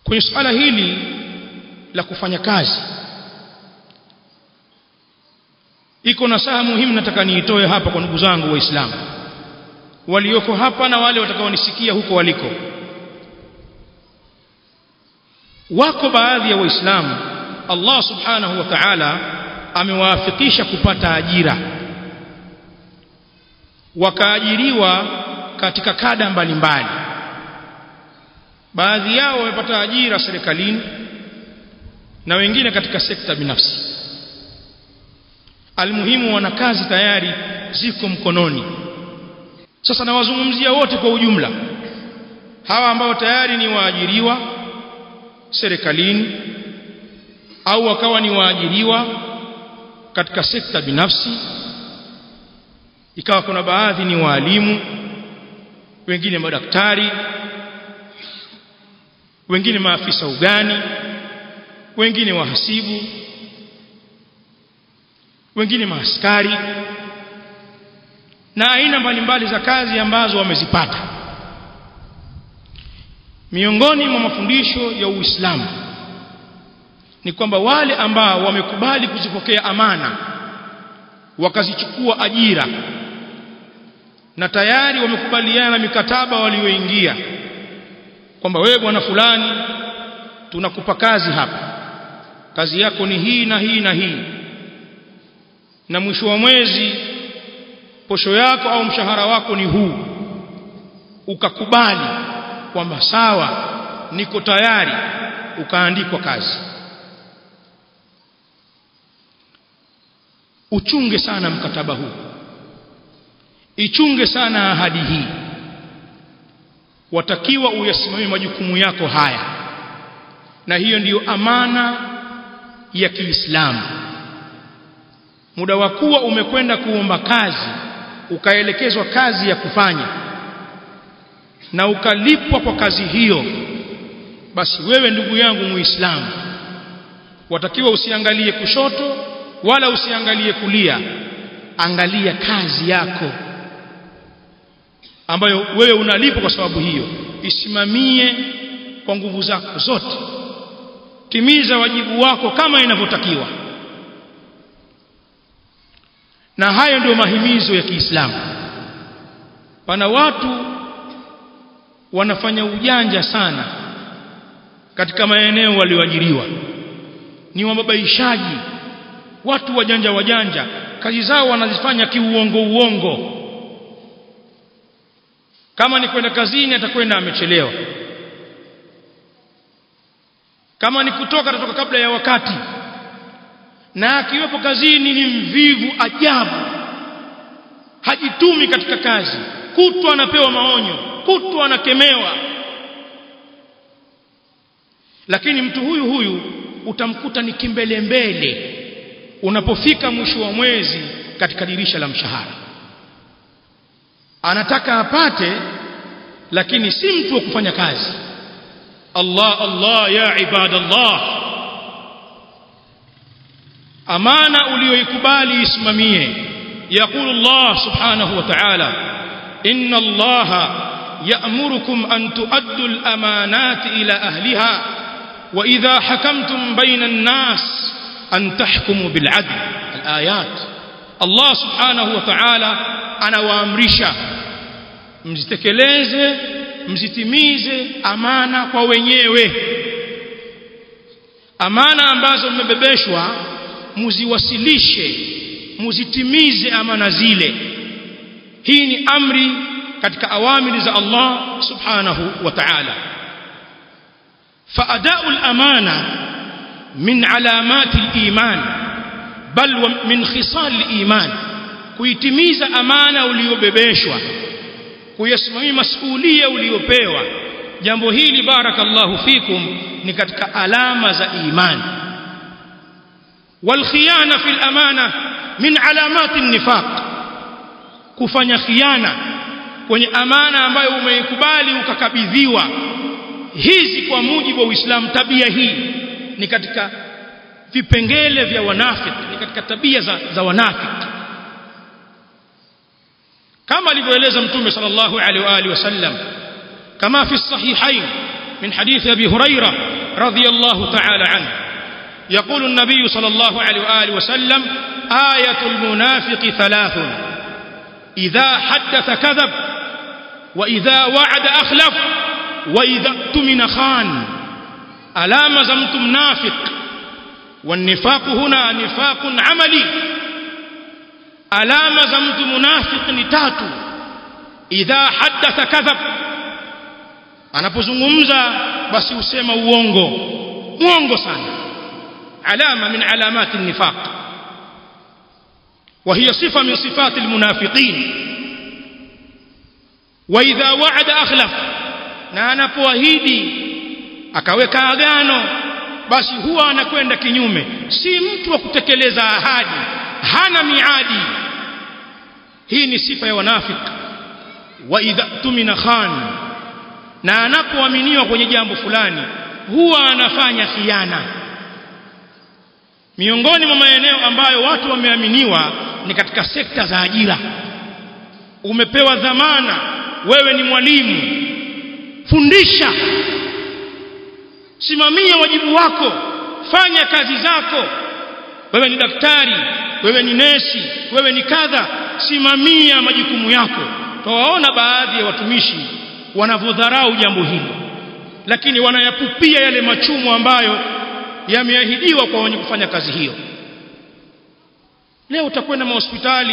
kwenye suala hili la kufanya kazi iko nasaha muhimu nataka niitoe hapa kwa ndugu zangu waislamu walioko hapa na wale watakaonisikia huko waliko wako baadhi ya waislamu Allah subhanahu wa ta'ala amewaafikisha kupata ajira wakaajiriwa katika kada mbalimbali baadhi yao wamepata ajira serikalini na wengine katika sekta binafsi almuhimu wana kazi tayari ziko mkononi sasa nawazungumzia wote kwa ujumla hawa ambao tayari ni waajiriwa serikalini au wakawa ni waajiriwa katika sekta binafsi ikawa kuna baadhi ni waalimu wengine madaktari wengine maafisa ugani wengine wahasibu wengine maaskari na aina mbalimbali za kazi ambazo wamezipata miongoni mwa mafundisho ya Uislamu ni kwamba wale ambao wamekubali kuzipokea amana wakazichukua ajira na tayari wamekubaliana na mikataba walioingia kwamba wewe bwana fulani tunakupa kazi hapa kazi yako ni hii na hii na hii na mwisho wa mwezi posho yako au mshahara wako ni huu ukakubali kwamba sawa niko tayari ukaandikwa kazi uchunge sana mkataba huu ichunge sana ahadi hii watakiwa uyasimamie majukumu yako haya na hiyo ndiyo amana ya Kiislamu muda wa kuwa umekwenda kuomba kazi ukaelekezwa kazi ya kufanya na ukalipwa kwa kazi hiyo basi wewe ndugu yangu muislamu watakiwa usiangalie kushoto wala usiangalie kulia angalia kazi yako ambayo wewe unalipwa kwa sababu hiyo isimamie kwa nguvu zako zote timiza wajibu wako kama inavyotakiwa na hayo ndio mahimizo ya Kiislamu pana watu wanafanya ujanja sana katika maeneo walioajiriwa ni wababaishaji watu wajanja wajanja kazi zao wanazifanya kiuongo uongo kama ni kwenda kazini atakwenda amechelewa kama ni kutoka atatoka kabla ya wakati na akiwepo kazini ni mvivu ajabu hajitumi katika kazi kutwa anapewa maonyo kutwa anakemewa lakini mtu huyu huyu utamkuta ni kimbele mbele unapofika mwisho wa mwezi katika dirisha la mshahara anataka apate lakini si mtu wa kufanya kazi Allah Allah ya ibadallah amana uliyoikubali isimamie يقول الله سبحانه وتعالى إن الله يأمركم أن تؤدوا الأمانات إلى أهلها وإذا حكمتم بين الناس أن تحكموا بالعدل الآيات الله سبحانه وتعالى أنا وأمرشا mzitekeleze mzitimize amana kwa wenyewe amana ambazo mmebebeshwa muziwasilishe muzitimize amana zile hii ni amri katika awamiri za Allah subhanahu wa ta'ala فأداء الأمانة من علامات الإيمان بل من خصال الإيمان kuitimiza amana uliyobebeshwa kuyasimamia masuhulia uliyopewa jambo hili barakallahu fikum ni katika alama za imani والخيانه في الامانه من علامات النفاق kufanya khiana kwenye amana ambayo umeikubali ukakabidhiwa hizi kwa mujibu wa Uislamu tabia hii ni katika vipengele vya wanafiki ni katika tabia za, za wanafiki kama alivyoeleza mtume sallallahu alaihi wa alihi wasallam kama fi sahihain من حديث أبي هريرة رضي الله تعالى عنه يقول النبي صلى الله عليه وآله وسلم آية المنافق ثلاث إذا حدث كذب وإذا وعد أخلف وإذا اؤتمن خان ألا مزمت منافق والنفاق هنا نفاق عملي ألا مزمت منافق نتات إذا حدث كذب anapozungumza basi usema uongo uongo sana alama min alamat an-nifaq wa hiya sifa min sifat al-munafiqin wa idha wa'ada akhlaf na anapoahidi akaweka agano basi huwa anakwenda kinyume si mtu wa kutekeleza ahadi hana miadi hii ni sifa ya wanafiki wa idha tumina khan na anapoaminiwa kwenye jambo fulani huwa anafanya khiana miongoni mwa maeneo ambayo watu wameaminiwa ni katika sekta za ajira umepewa dhamana wewe ni mwalimu fundisha simamia wajibu wako fanya kazi zako wewe ni daktari wewe ni nesi wewe ni kadha simamia majukumu yako twawaona baadhi ya watumishi wanavyodharau jambo hili lakini wanayapupia yale machumo ambayo yameahidiwa kwa wenye kufanya kazi hiyo leo utakwenda mahospitali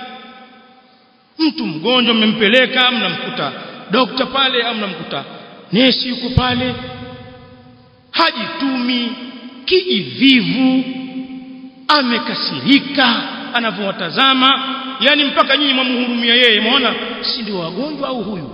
mtu mgonjwa mmempeleka mnamkuta dokta pale au mnamkuta nesi yuko pale hajitumi kijivivu amekasirika anavyowatazama yani mpaka nyinyi mwamhurumia yeye muona si ndio wagonjwa au huyu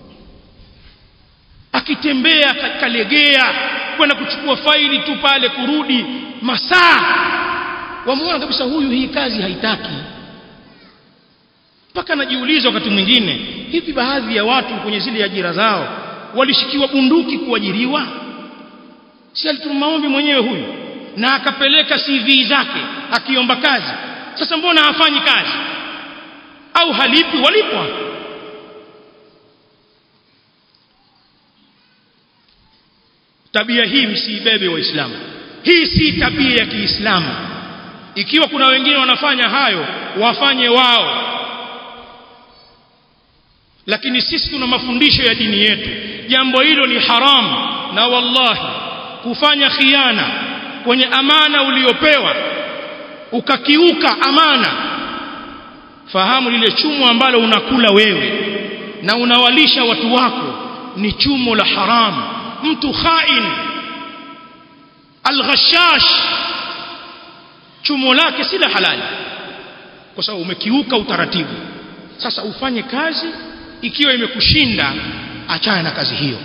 akitembea kalegea kwenda kuchukua faili tu pale kurudi masaa wamuona kabisa huyu hii kazi haitaki mpaka najiuliza wakati mwingine hivi baadhi ya watu kwenye zile ajira zao walishikiwa bunduki kuajiriwa si alituma maombi mwenyewe huyu na akapeleka CV zake akiomba kazi sasa mbona hafanyi kazi au halipi walipwa tabia hii msiibebe waislamu hii si tabia ya Kiislamu ikiwa kuna wengine wanafanya hayo wafanye wao lakini sisi tuna mafundisho ya dini yetu jambo hilo ni haramu na wallahi kufanya khiana kwenye amana uliopewa ukakiuka amana fahamu lile chumo ambalo unakula wewe na unawalisha watu wako ni chumo la haramu mtu khain alghashash chumo lake si la halali kwa sababu umekiuka utaratibu sasa ufanye kazi ikiwa imekushinda achana na kazi hiyo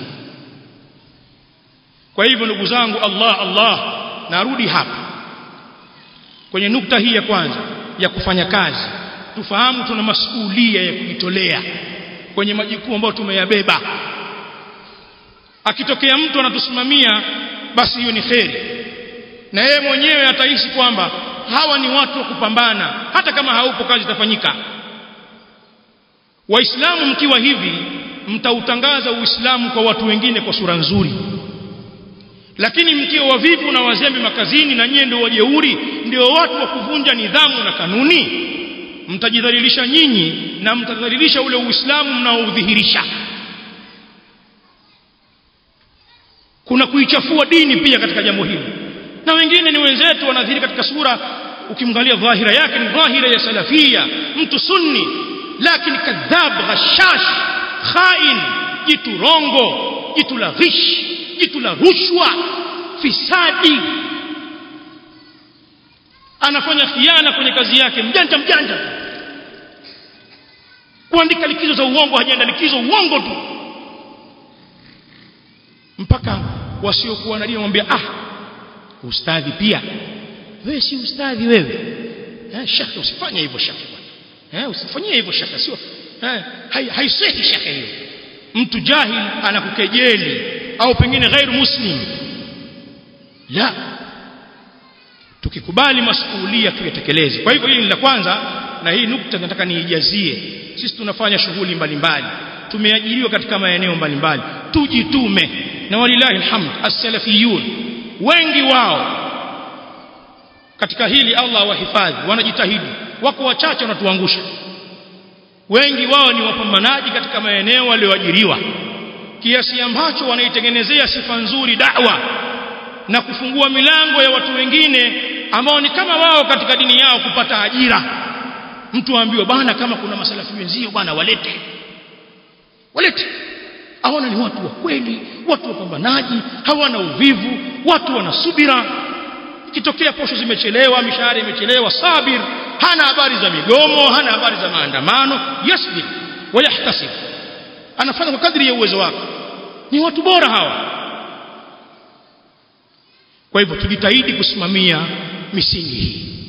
kwa hivyo ndugu zangu Allah Allah narudi hapa kwenye nukta hii ya kwanza ya kufanya kazi tufahamu tuna masuhulia ya kujitolea kwenye majukumu ambayo tumeyabeba akitokea mtu anatusimamia basi hiyo ni kheri na yeye mwenyewe atahisi kwamba hawa ni watu wa kupambana hata kama haupo kazi itafanyika waislamu mkiwa hivi mtautangaza uislamu kwa watu wengine kwa sura nzuri lakini mkiwa wavivu na wazembe makazini na nyie ndio wajeuri ndio watu wa kuvunja nidhamu na kanuni mtajidhalilisha nyinyi na mtadhalilisha ule uislamu mnaoudhihirisha kuna kuichafua dini pia katika jambo hili na wengine ni wenzetu wanadhihiri katika sura ukimwangalia dhahira yake ni dhahira ya salafia mtu sunni lakini kadhab ghashash khain jitu rongo jitu la ghish jitu la rushwa fisadi anafanya khiana kwenye kazi yake mjanja mjanja kuandika likizo za uongo hajaenda likizo uongo tu mpaka wasiokuwa na dini wamwambia ah ustadhi pia wewe si ustadhi wewe eh shaka usifanye hivyo shaka bwana eh usifanyie hivyo shaka sio eh haisihi shaka hiyo mtu jahil anakukejeli au pengine ghairu muslim la tukikubali masuhulia tuyatekeleze kwa hivyo hili ni la kwanza na hii nukta nataka niijazie sisi tunafanya shughuli mbalimbali tumeajiriwa katika maeneo mbalimbali tujitume na walilahi alhamd as-salafiyun wengi wao katika hili Allah wahifadhi wanajitahidi wako wachache wanatuangusha wengi wao ni wapambanaji katika maeneo walioajiriwa kiasi ambacho wanaitengenezea sifa nzuri da'wa na kufungua milango ya watu wengine ambao ni kama wao katika dini yao kupata ajira mtu aambiwe bana kama kuna masalafi wenzio bana walete walete aona ni watu wa kweli watu wapambanaji hawana uvivu watu wana subira ikitokea posho zimechelewa mishahara imechelewa sabir hana habari za migomo hana habari za maandamano yasbir wayahtasib anafanya kwa kadri ya uwezo wake ni watu bora hawa kwa hivyo tujitahidi kusimamia misingi hii